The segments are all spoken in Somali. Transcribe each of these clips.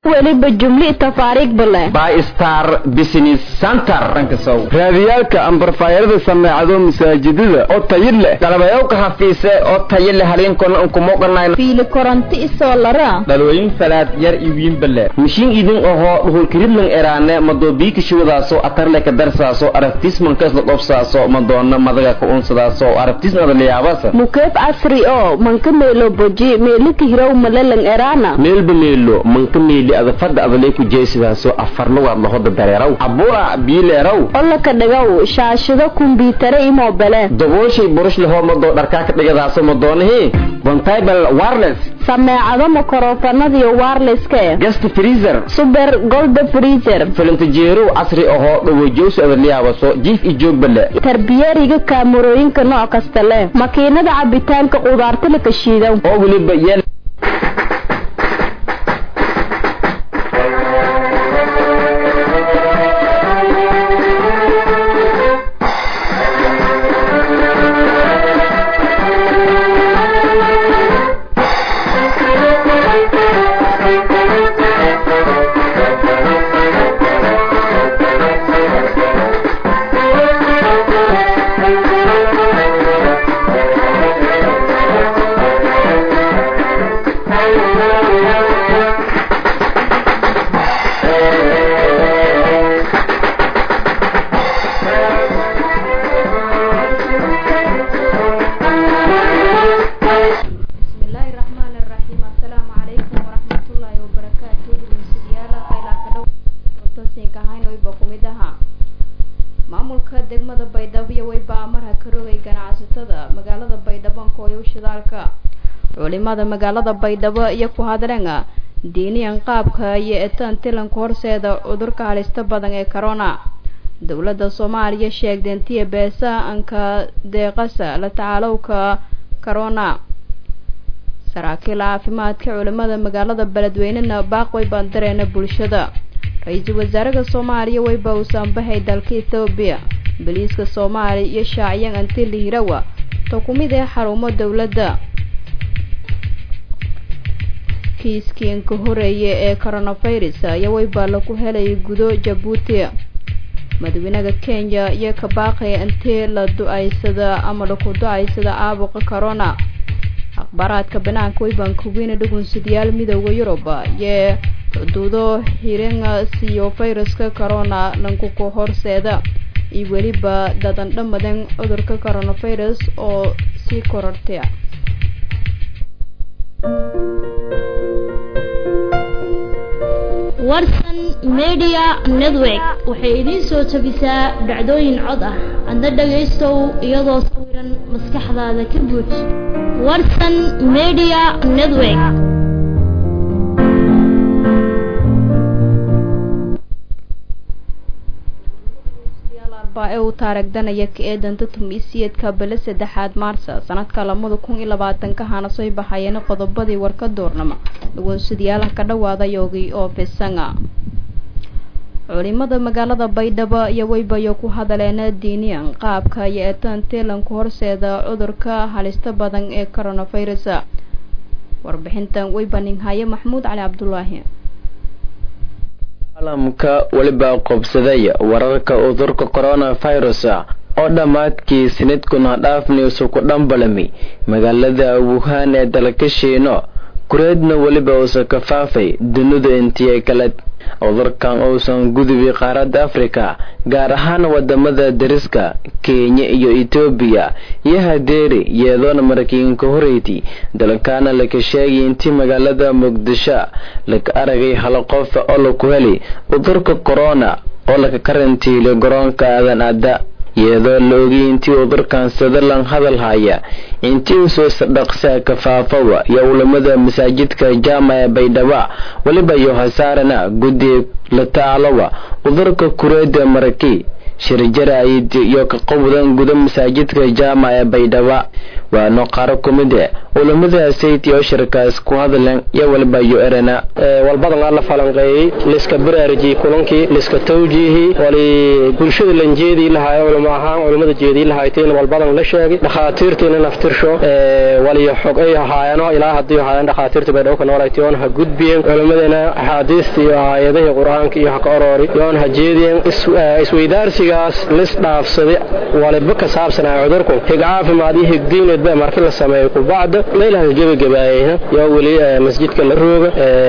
weliba jumli tafaariig bale by star business center raadiyaalka ambarfaayarada sameecado masaajidada oo tayo leh galabayowka hafiise oo tayo leh haliinkona unkumoqanay fiili koronto isoo lara dhalooyin falaad yar iwiin bale mishiin idin ohoo dhuhulkiridlan eraane madoobiikishuwadaaso atarleka darsaaso arabtismankaisla dhobsaaso madoona madaga ka unsadaaso arabtismada liyaabasa mukeeb casri oo manka meelo boji meelika hirow malelan eraana meelba meelo manka meeli adafada adalay ku jeesidaaso afarlugaad lahoda dareeraw abura biileeraw olaka dhagaw shaashado kumbiitare imobele dabooshay burush lahoo madoo dharkaa ka dhigadaaso madoonahii bontable wireless sameecado makorofanadiyo wirelesska guest freezer super golda freezer filintajeerow casri ahoo dhawojoosi adaliyaabaso jiif i joog bale tarbiyariga kaamarooyinka nooc kasta leh makiinada cabitaanka qudaarta la kashiido oo weliba yeel culimada magaalada baydhabo iyo ku hadleen diiniyan qaabka iyo etaan tilanka horseeda cudurka halista badan ee corona dowladda soomaaliya sheegdeentiya beesa anka deeqasa la tacaalowka corona saraakiil caafimaadka culimada magaalada beledweynena baaqway bandareena bulshada ra-iisul wasaaraha soomaaliya wayba uusan bahay dalka ethoobiya boliiska soomaaliya iyo shaaciyan antili hirawa to ku mid ee xarumo dowladda kiiskiinka horeeya ee coronavirus ayaa wayba lagu helay gudo jabuuti madaxweynaha kenya iyo ka baaqaya intee la du-aysada ama laku du-aysada caabuqa corona akhbaaraadka banaanka waybaan kuweyna dhugunsadayaal midooda yurub iyo xuduudo hiringa siyo viruska corona lankuku horseeda iyo weliba dadan dhamadan cudurka coronavirus oo sii korortay warsan media network waxay idiin soo jabisaa dhacdooyin cod ah adna dhagaystow iyadoo sawiran maskaxdaada ka buuj warsan media network ee uu taaragdanaya ka eedanta tumiisiyeedka bele saddexaad maarsa sanadka lamada kun iyo labaatanka hana soo baxayeen qodobadii warka duurnama dhagoonsadayaalaha ka dhawaada yoogii oo fisanga culimada magaalada baydhabo iyo waybayo ku hadaleen diiniyan qaabka iyo eetaan teelanku horseeda cudurka halista badan ee coronavirus warbixintan waybaninhaye maxamuud cali cabdulaahi caalamka weliba qobsaday wararka cudurka coronavirus oo dhammaadkii sanadkuna dhaafniisu ku dhambalami magaalada wuhan ee dalka shiino kureedna weliba uusan ka faafay dunidu intiya kale cudurkan uusan gudubi qaaradda afrika gaar ahaan wadamada dariska kenya iyo etoobiya iyo hadeeri yeedoona maraykanka horeyti dalkaana laka sheegay intii magaalada muqdisho laka aragay hal qof oo laku heli cudurka corona oo laka karantiilay garoonka aadan adda iyadoo la ogay intii cudurkan sadalan hadal haya intii usoo dhaqsaa kafaafawa iyo culamada masaajidka jaama ee baydhaba weliba iyo hasaarana guddi la tacaalowa cudurka kureeda maraki shirjarayd iyo ka qowdan guda masaajidka jaamac ee baydhabo waano qaaro ku mid e culamada sayt oo shirkaas ku hadleen iyo walba yo erana walbadan aan la falanqeeyey liska baraariji kulankii liska tawjiihi wali bulshada lanjeedii lahaay culamo ahaan culamada jeedii lahaayteen walbadan la sheegay dhakhaatiirtiina naftirsho wali xog ay ahaayano ilaa haddii ahaayeen dhakhaatiirta baydhabo ka noolayti oon ha gudbiyeen culamadana axaadiista iyo aayadihii qur-aanka iyo ha ka oroori yoon ha jeediyeen isweydaarsigaas lis dhaafsaday waliba ka saabsanaa cudurku hig caafimaad iyo higdiineedba markii la sameeyo kubacda meelaha gebagabaayeyna yaa weli masjidka la rooga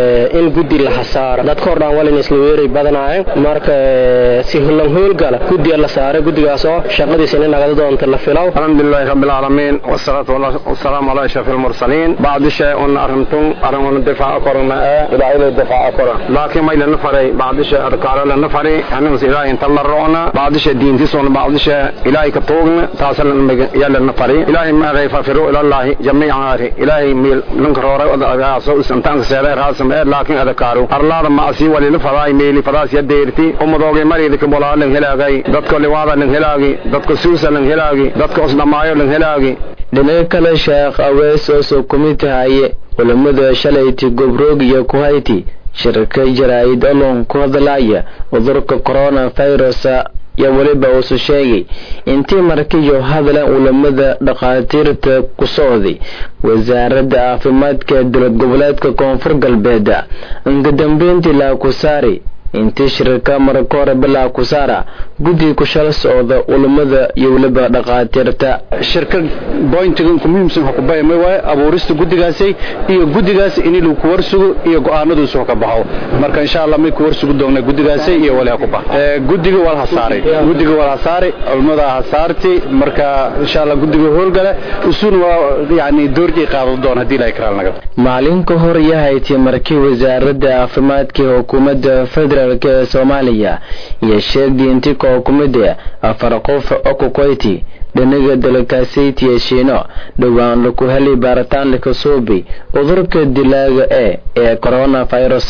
in guddi la hasaaro dadka hor dhaan walin isla weeray badanaayeen marka si hullan hoolgala guddiga la saaray guddigaas oo shaqadiisa nin nagada doonta la filow alxamdulilahi rabbi alcaalamiin wasalaatu wasalaamu calaa ashrafi almursaliin bacdi shay un arintun arrimuna difaaca korna ee ilaahayla difaaca kora laakiin may lana faray bacdi shay adkaaro lana fari anigus ilaahay inta la roona bacdi shay diintisuna bacdi shay ilaahay ka tuugna taasa yaa lana fari ilaahay maagay fafiru ilallaahi jamiican ari ilaahay miil lanka rooray odagaaso isantaanka seeday raasam ee laakiin adakaaru arlaada maasi walila fadaay meeli fadaas ya deerti umadoogay mariida ka bolaa lan helaagay dadka liwaada lan helaagi dadka suusa lan helaagi dadka osdhamaayo lan helaagi dhinaca kale sheekh awees oo soo kumid tahaye culamada shalayti gobroog iyo kuhayti shirka jaraa'id olon ku hadlaya cudurka coronavirusa iyo weliba uusu sheegay intii markiyo hadleen culamada dhakhaatiirta ku socday wasaaradda caafimaadka ee dowlad goboleedka koonfur galbeed inka dambeyntii laakusaari intii shirka marka hore bilaa kusaara guddiga ku shala socda culamada iyo weliba dhakhaatiirta shirka boyntiga ku muhiimsan waxa ku bayma waaye abuurista guddigaasi iyo guddigaas in lagu ku warsugo iyo go'aanaduusu ka baxo marka insha Allah may ku warsugo doonaa guddigaasi iyo wali ku bax ee guddiga wal hasaaray guddiga wal hasaaray culamada hasaarti marka insha Allah guddiga howlgala usun waa yaani doorji qaado doon hadii la ikraal naga maalin ka hor yahayti markii wasaaradda caafimaadka ee xukuumadda federaalk ee Soomaaliya iyo sheegay intii ka xukuumadda afar qof oo ku qoyti dhinaga dalkaasayt iyo shiino dhowaan lagu helay baaritaan la kasuubay cudurka dilaaga ee ee coronavirus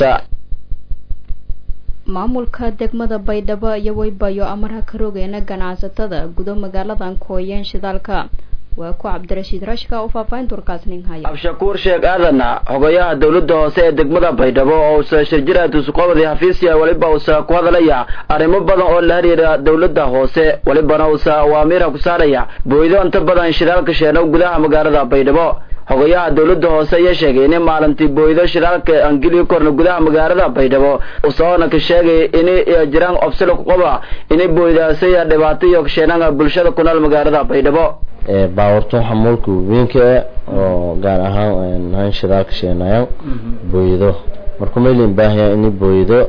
maamulka degmada baydhabo iyo weybayo amarha ka rogeena ganacsatada gudo magaaladan kooyeen shidaalka waa ku cabdirashiid rashka oo faahfaahinta warkaas nin haya abshakuur sheekh aadana xogayaha dowladda hoose ee degmada baydhabo oo usa shirjiraatusuqobadi xafiisya weliba usa ku hadalaya arrimo badan oo la xiriira dowladda hoose welibana usa awaamiirha ku saaraya booydo inta badan shidaalka sheeno gudaha magaalada baydhabo xogayaha dowladda hoose ayaa sheegay in maalintii booydo shidaalka angeliyo korna gudaha magaalada baydhabo usaona ka sheegay in jiraan obsilo kuqoba inay booydaasaya dhibaato iyo kasheenanga bulshada ku nool magaalada baydhabo baawarto xamuulka weynka oo gaar ahaan han shidaalka sheenayan booyado marka maylin baahaya inay booyado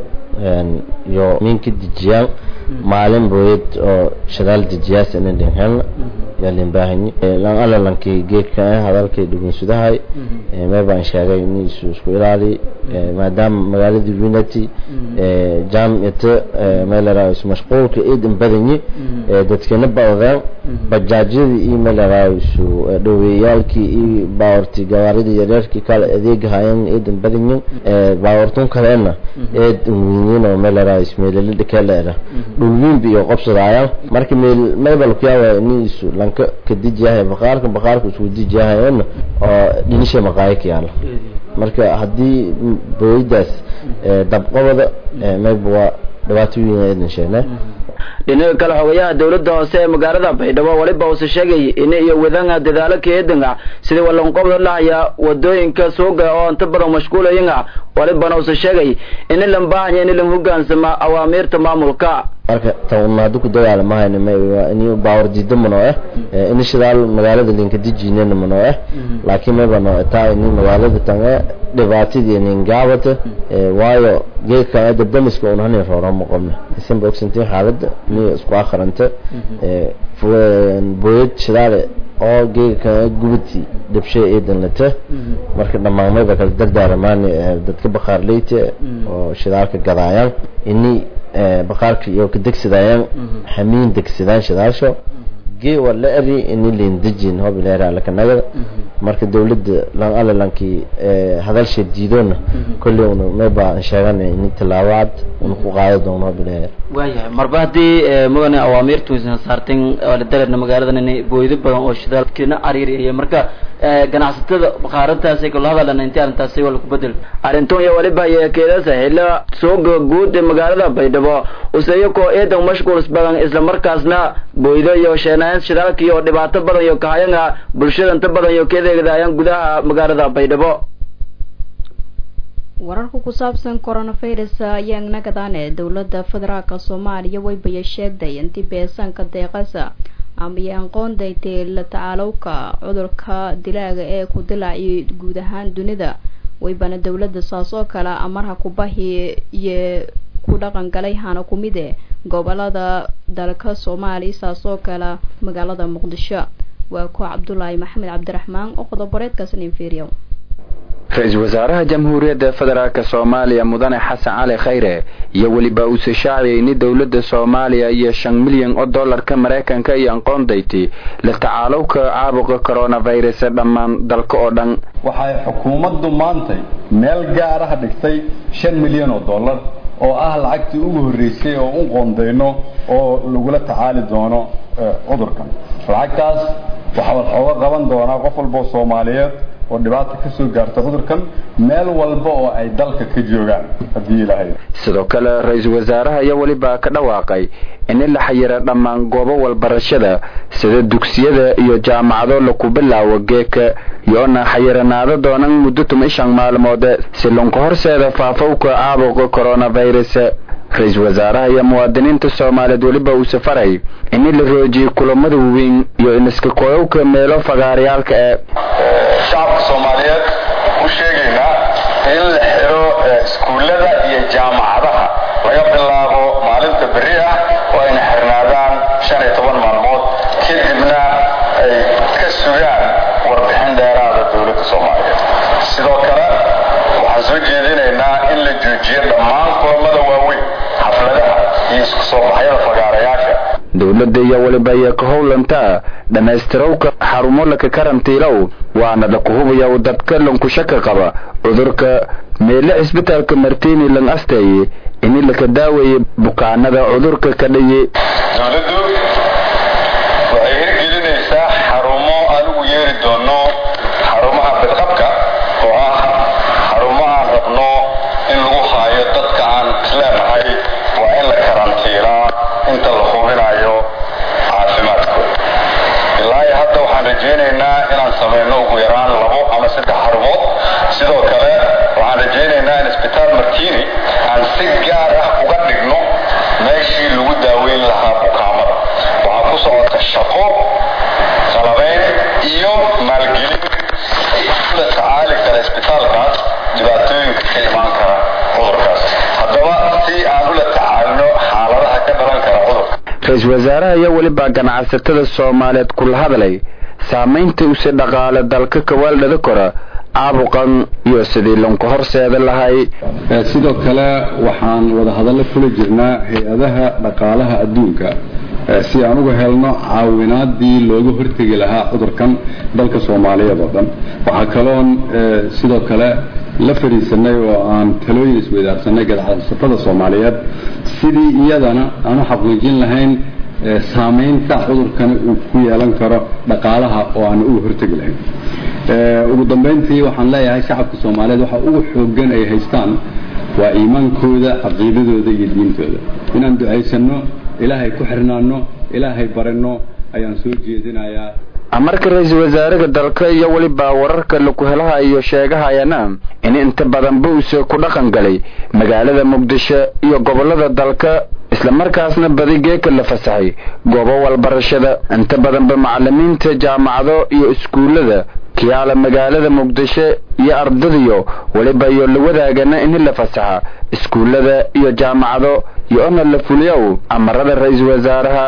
iyo ninka dejiyaan maalin booyad oo shidaal dejiyaas ina dhinhelna yaa lin baahanyi lan alalankii geedka hadalkay dhugunsudahay mee baan sheegay in isu isku ilaali maadaama magaaladii unity jaamicata meelaraao isu mashquulka iidan badanyi dadkina badadeen bajaajyadii iyo meelaraao isu dhaweeyaalkii iyo baawartii gawaaridii yareerkii kale adeegahayan iidan badanyin baawartun kaleena eed wiiniin oo meelaraao ismeelala dhikeeleera dhulwiinba iyo qobsadayaan marka meel maybalkuyaawaa ini isu lanka ka dijiyahay baqaarka baqaarka isku dijiyahayana oo dhinisha maqaayo ka yaala marka haddii booyadaas dabqabada mayba waa dhibaato weyn eedan sheegnay dhinaca kale xogayaha dowladda hoose ee magaalada baydhabo weliba uuse sheegay in iyo wadanga dadaalo keedanga sidii walanqobda lahaya wadooyinka suuga oo inta badan mashquulayanga walibana uuse sheegay in lan baahanya in lan hogaansama awaamiirta maamulka marka tan haddu ku dagaala mahayna ma in baawar diida mano eh in shidaal magaalada linka dijinena mano eh laakiin mayba no taa in magaalada tan eh dhibaatadii nin gaabata waayo geedka dabdamiska un hanin roora ma qabna isan bogsantiin xaaladda ni isku akhranta booyad shidaale oo geedka gubati dhabshay eedan lata marka dhammaan mayba kala dardaaramaan dadka baqaarleyta oo shidaalka gadaayaan ini baqaarka iyo ka degsadayaan xamiin degsadaan shidaasho ge wala eri ini lindejin hob ilaa lakanagada marka dawladda lan alla lankii hadalsha diidoona kolley una mayba sheegan ini tilaabo cad una ku qaado doono hob ilaa waayahay marba haddii mudane awaamiirtuisan saarteen dareerna magaaladan inay booydo badan oo shidaalkina ariiriya marka ganacsatada bakaarantaasi kala hadalana intii arrintaasi waa laku bedel arrintan iyo waliba yeekeedasa xilla suuqa guud ee magaalada baydhabo useyakoo eedan mashquuls badan isla markaasna booydo iyo sheenayn shidaalka iyo dhibaato badan iyo kahayanga bulshada inta badan iyo keedeegdaayaan gudaha magaalada baydhabo wararka ku saabsan coronavirus ayaa nagadaane dowladda federaalka soomaaliya waybaya sheegday intii beesanka deeqasa ama aqoondaytay la tacaalowka cudurka dilaaga ee ku dilaaciyay guud ahaan dunida waybana dowladda saas oo kale amarha kubahi iyo ku dhaqan galay hana kumide gobolada dalka soomaaliya saas oo kale magaalada muqdisho waa kuwa cabdulaahi maxamed cabdiraxmaan oo qodoboreedkaasna inferiyo ra-iisul wasaaraha jamhuuriyadda federaalk soomaaliya mudane xasan cali khayre iyo weliba uuse shaaciyay in dowladda soomaaliya iyo shan milyan oo dollarka maraykanka iyo aqoondayti la tacaalowka caabuqa coronavirus dhammaan dalka oo dhan waxay xukuumaddu maantay meel gaaraha dhigtay shan milyan oo dollar oo ah lacagtii ugu horreysay oo u qoondayno oo lagula tacaali doono cudurkan lacagtaas waxaa waxooga qaban doonaa qof walboo soomaaliyeed oo dhibaata ka soo gaarta cudurkan meel walba oo ay dalka ka joogaan haddii ilaahay sidoo kale ra-iisul wasaaraha ayaa weliba ka dhawaaqay in la xayira dhammaan goobo walbarashada sida dugsiyada iyo jaamacado laku bilaawo geeka yoona xayiranaado doonan muddo tuma shan maalmood si lunka horseeda faafowka caabuqa coronavirus ra-iisul wasaaraha iyo muwaadiniinta soomaaliyeed weliba uu safaray in la roojiyay kulamada waaweyn iyo iniska koyowka meelo fagaaryaalka ee shacabka soomaaliyeed u sheegaynaa in la xiro iskuullada iyo jaamacadaha laga bilaabo maalinta berri ah oo ayna xirnaadaan shan iyo toban maalmood kadibna ay ka sugaan warbixin dheeraada dowladda soomaaliyeed sidoo kale waxaan soo jeedinaynaa in la joojiyo dhammaan kulamada waaweyn xafladaha iyo isku soo baxyada fagaarayaasha dowladda iyo weliba iyo ka howlanta dhammaystirowka xarumo laka karantiilow waana laku hubaya dadka lankushaka qaba cudurka meele cisbitaalka martini lan asteeye ini laka daaweeye bukaanada cudurka ka dhaye dowladdu waxay hirgelinaysaa xarumo aan ugu yeeri doono xarumaha bidqabka oo ah xarumo aan rabno in lagu haayo dadka aan isleenahay waa in la karantiilaa inta la hubinayo caafimaadkooda ilaa iyo hadda waxaan rajaynaynaa inaan samayno ugu yaraan labo ama saddex xarumood sidoo kale waxaan rajaynaynaa in isbitaal martini aan si gaar ah uga dhigno meeshii lagu daaweyn lahaa bukaamada waxaa ku socota shaqo qalabayn iyo maalgelin la tacaali kara isbitaalkaas dhibaatooyinka ka imaan kara cudurkaas haddaba si aan ula tacaalino xaaladaha ka dhalan kara cudurka ra-iisul wasaaraha ayaa weliba ganacsatada soomaaliyeed kula hadlay saamaynta use dhaqaale dalka kawaaldhada kora caabuqan iyo sidii lanku horseeda lahay sidoo kale waxaan wada hadallo kula jirnaa hay-adaha dhaqaalaha adduunka si aan uga helno caawinaadii looga hortegi lahaa cudurkan dalka soomaaliyeed oo dhan waxaa kaloon sidoo kale la fadhiisanay oo aan talooyin isweydaarsanay ganacsatada soomaaliyeed sidii iyadana aan u xaqiijin lahayn saamaynta cudurkani uu ku yeelan karo dhaqaalaha oo aan uga hortegi lahayn ugu dambayntii waxaan leeyahay shacabka soomaaliyeed waxa ugu xoogan ay haystaan waa iimaankooda caqiidadooda iyo diintooda inaan ducaysanno ilaahay ku xirnaano ilaahay baranno ayaan soo jeedinayaa amarka ra-iisul wasaaraha dalka iyo weliba wararka laku helaha iyo sheegahayana in inta badanba uuse ku dhaqan galay magaalada muqdisho iyo gobolada dalka islamarkaasna badi geeka la fasaxay goobo walbarashada inta badanba macalimiinta jaamacado iyo iskuullada kiyaala magaalada muqdisho iyo ardadiyo weliba iyo la wadaagana in la fasaxa iskuullada iyo jaamacado iyo ona la fuliyow amarada ra-iisul wasaaraha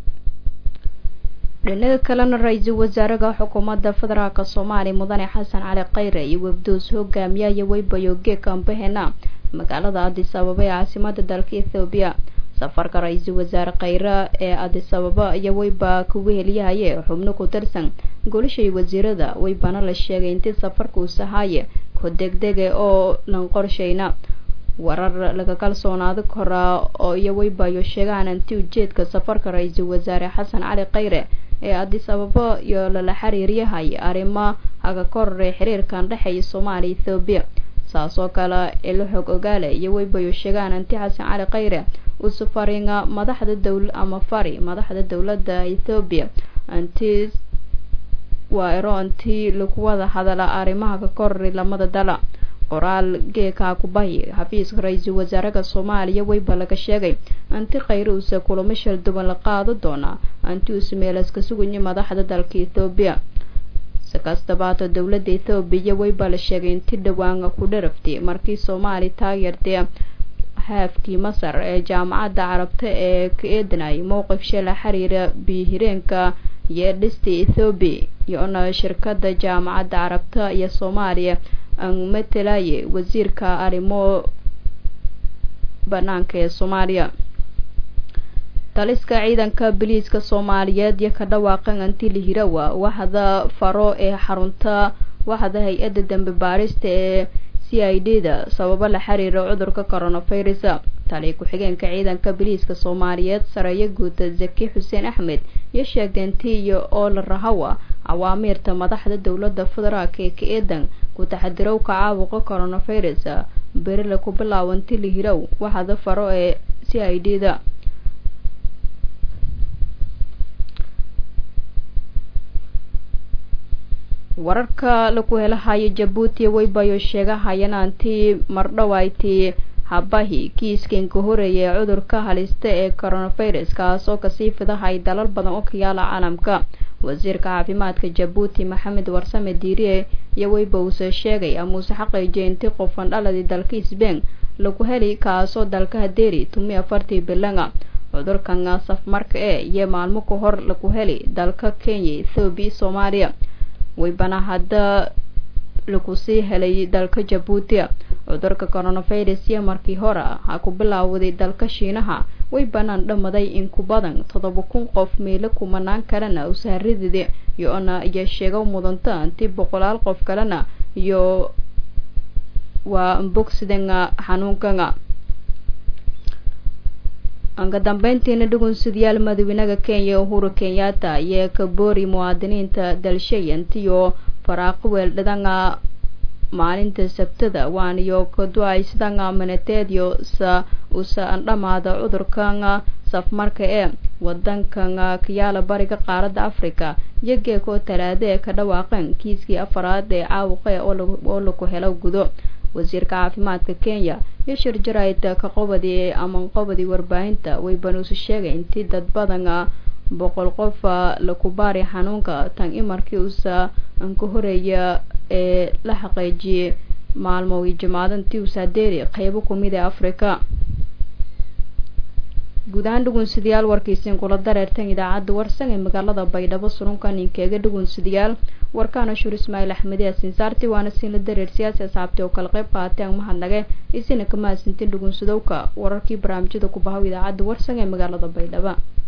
dhinaga kalena ra-iisul wasaaraha xukuumadda federaalk soomaaliya mudane xasan cali khayre iyo wafdoos hogaamiyaya weybayo geeka ambahena magaalada adis ababa ee caasimada dalka ethoobiya safarka ra-iisul wasaare khayre ee adisababa iyo weyba kugu heliyahaye xubno ku tirsan golashay wasiirada weybana la sheegay intii safarka uu sahaaye ku degdege oo lan qorshayna warar laga kalsoonaado koraa oo iyo weybayo sheegaan inti ujeedka safarka ra-iisul wasaare xasan cali khayre ee adis ababa iyo lala xiriiryahay arrimo haga korore xiriirkan dhexeeya soomaaliya ethoobiya saas oo kale ilo xog ogaale iyo weybayo sheegaan inti xasan cali khayre uu safaringa madaxda dowl ama fari madaxda dowladda ethoobiya inti waa ero intii lagu wada hadala arrimaha ka korori lamada dala qoraal geekaa kubahi xafiiska ra-iisul wasaaraha soomaaliya weyba laga sheegay anti khayre uuse kulamo shal duwan la qaado doonaa anti uuse meelaska sugaya madaxda dalka ethoobiya si kastabaata dowladda ethoobiya weyba la sheegay inti dhowaan ku dharaftay markii soomaali taageertay haafkii masar ee jaamacadda carabta ee ka eedanayay mowqif shala xiriira biyo-hireenka iyo dhista ethoobiya iyo-na shirkada jaamacadda carabta iyo soomaaliya aan matalaye wasiirka arrimo banaanka ee soomaaliya taliska ciidanka biliiska soomaaliyeed iyo ka dhawaaqan antili hirawa waxda faro ee xarunta waxda hay-adda dambe baarista ee c i d da sababo la xiriira cudurka coronavirus tali ku-xigeenka ciidanka biliiska soomaaliyeed sareeyo guuta zaki xuseen axmed iyo sheegdeenti iyo oo la rahawa awaamiirta madaxda dowladda federaalk ee ka eedan ku taxadirowka caabuqa coronavirus berila ku bilaaban tili hirow waxada faro ee c i d da wararka laku helahayo jabuuti weybayo sheegahayaan antii mardhawayti habahi kiiskanka horeeya ee cudurka halista ee coronavirus kaas oo kasii fidahay dalal badan oo ka yaala caalamka wasiirka caafimaadka jabuuti maxamed warsame diiriye iyo weyba uuse sheegay amuuse xaqiijiya intii qofan dhaladii dalka sbain lagu heli kaasoo dalka hadeeri tumi afartii bilanga cudurkan safmarka ee iyo maalmo ka hor lagu heli dalka kenya ethoobiya soomaaliya weybana hadda lagu sii helay dalka jabuuti cudurka coronavirus iyo markii hore ha ku bilaawday dalka shiinaha way banaan dhamaday in ku badan toddoba kun qof meelo kumanaan kalena usaaridide iyo-na iyo sheego mudanta intii boqolaal qof kalena iyo waa bogsidanga xanuunkanga anka dambeyntiina dhugunsidayaal madaxweynaha kenya uhuru kenyatta iyo kaboori muwaadiniinta dalshay intiyo faraaqo weeldhadanga maalinta sabtada waaniyo kaduaysidanga manateedyo sa usa andhamaada cudurkanga safmarka ee wadankanga kayaala bariga qaaradda africa iyo geekoo talaada ee ka dhawaaqeen kiiskii afaraad ee caawuqe oo lagu helo gudo wasiirka caafimaadka kenya iyo shir jarayd ka qobadi ama qobadi warbaahinta way banuusi sheegay intii dad badana boqol qofa laku baari xanuunka tan imarkii usa anka horeeya ee la xaqiijiyey maalmo iyo jimaadantii usaadeeri qeybo kumid ee africa guud ahaan dhugunsidayaal warkiisiin kula dareertan idaacadda warsan ee magaalada baydhabo surunka ninkeega dhugunsidayaal warkaana shur ismaaciil axmede sinsaarti waana siinla dareer siyaasi asxaabti oo kala qayb qaatay ang mahadnage isina kama hasintin dhugunsadowka wararkii barnaamijyada ku bahaw idaacadda warsan ee magaalada baydhabo